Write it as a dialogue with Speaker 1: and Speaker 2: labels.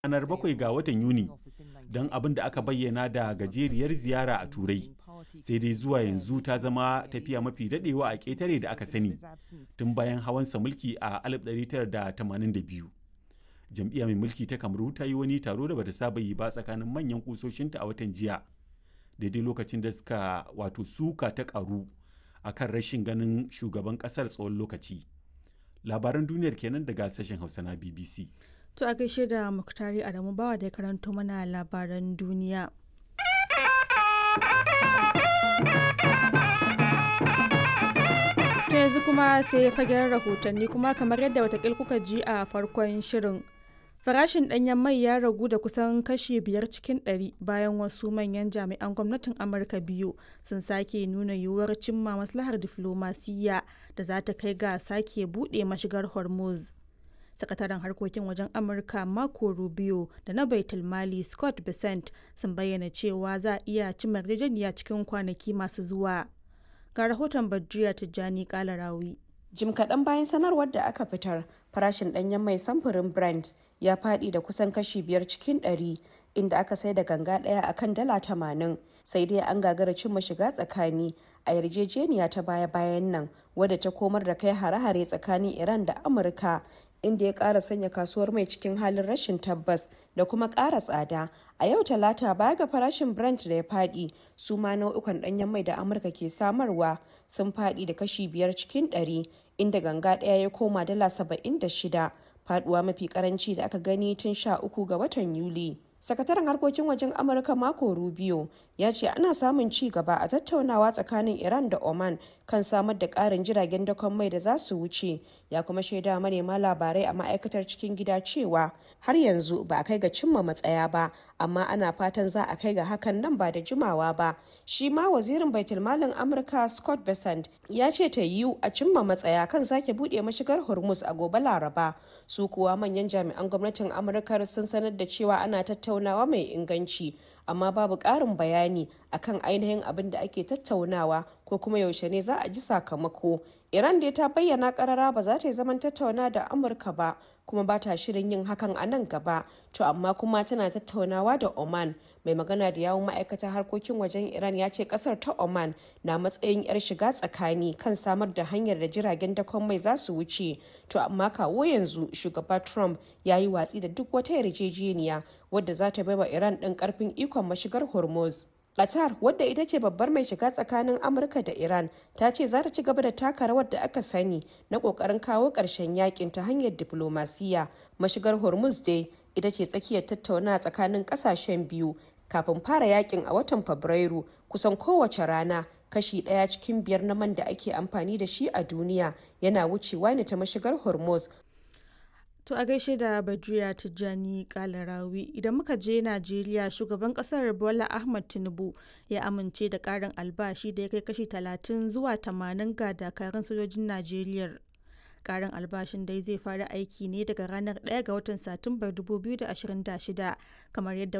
Speaker 1: ranar 7 ga watan Yuni don abin da aka bayyana da gajeriyar ziyara a Turai. Sai dai zuwa yanzu ta zama tafiya mafi daɗewa a ƙetare da aka sani tun bayan hawansa mulki a 1982. Jam'iyya mai mulki ta Kamaru ta yi wani taro da bata saba yi ba tsakanin manyan kusoshinta a watan jiya. Daidai lokacin da suka wato suka ta ƙaru a kan rashin ganin shugaban ƙasar tsawon lokaci. Labaran duniyar kenan daga sashen Hausa na BBC.
Speaker 2: To a gaishe da Muktari Adamu Bawa da ya karanto mana labaran duniya. To yanzu kuma sai fagen rahotanni kuma kamar yadda watakil kuka ji a farkon shirin. Farashin ɗanyen mai ya ragu da kusan kashi biyar cikin ɗari bayan wasu manyan jami'an gwamnatin Amurka biyu sun sake nuna yiwuwar cimma maslahar diflomasiyya da za ta kai ga sake buɗe mashigar Hormuz. sakataren harkokin wajen amurka marco rubio da na baitul mali scott besant sun bayyana cewa za a iya cimma yarjejeniya cikin kwanaki masu zuwa ga rahoton badriya tijjani kalarawi
Speaker 3: jim kaɗan bayan sanarwar da aka fitar farashin ɗanyen mai samfurin brent ya faɗi da kusan kashi biyar cikin ɗari inda aka sai da ganga ɗaya akan dala tamanin sai dai an gagara cimma shiga tsakani a yarjejeniya ta baya-bayan nan wadda ta komar da kai hare-hare tsakanin iran da amurka inda ya ƙara sanya kasuwar mai cikin halin rashin tabbas da kuma ƙara tsada a yau talata baya ga farashin brent da ya faɗi su ma nau'ukan ɗanyen mai da amurka ke samarwa sun faɗi da kashi biyar cikin ɗari inda ganga ɗaya ya koma dala saba'in da shida faɗuwa mafi karanci da aka gani tun sha uku ga watan yuli sakataren harkokin wajen amurka mako rubio ya ce ana samun ci gaba a tattaunawa tsakanin iran da oman kan samar da karin jiragen dakon mai da za su wuce ya kuma shaida manema labarai a ma'aikatar cikin gida cewa har yanzu ba a kai ga cimma matsaya ba amma ana fatan za a kai ga hakan nan ba da jimawa ba shi ma wazirin baitulmalin amurka scott besant ya ce ta yiwu a cimma matsaya kan sake buɗe mashigar hormuz a gobe laraba su kuwa manyan jami'an gwamnatin amurka sun sanar da cewa ana tattaunawa mai inganci amma babu ƙarin bayani akan ainihin abin da ake tattaunawa ko kuma yaushe ne za a ji sakamako iran dai ta bayyana karara ba za ta yi zaman tattauna da amurka ba kuma ba ta shirin yin hakan a nan gaba to amma kuma tana tattaunawa da oman mai magana da yawun ma'aikatar harkokin wajen iran ya ce kasar ta oman na matsayin yar shiga tsakani kan samar da hanyar da jiragen dakon mai za su wuce to amma kawo yanzu shugaba trump ya yi watsi da duk wata yarjejeniya wadda za ta baiwa iran ɗin karfin ikon mashigar hormuz Qatar wadda ita ce babbar mai shiga tsakanin Amurka da Iran ta ce za ta ci gaba da taka rawar da aka sani na kokarin kawo ƙarshen yakin ta hanyar diplomasiya. Mashigar Hormuz dai ita ce tsakiyar tattauna tsakanin ƙasashen biyu kafin fara yakin a watan Fabrairu kusan kowace rana kashi ɗaya cikin biyar na man da ake amfani da shi a duniya yana wucewa ne ta mashigar Hormuz
Speaker 2: To a gaishe da Badriya Tijjani Kalarawi idan muka je Najeriya shugaban kasar Bola Ahmad Tinubu ya amince da karin albashi da ya kai kashi 30 zuwa 80 ga dakarun sojojin Najeriya. Karin albashin dai zai fara aiki ne daga ranar 1 ga watan Satumbar 2026 kamar yadda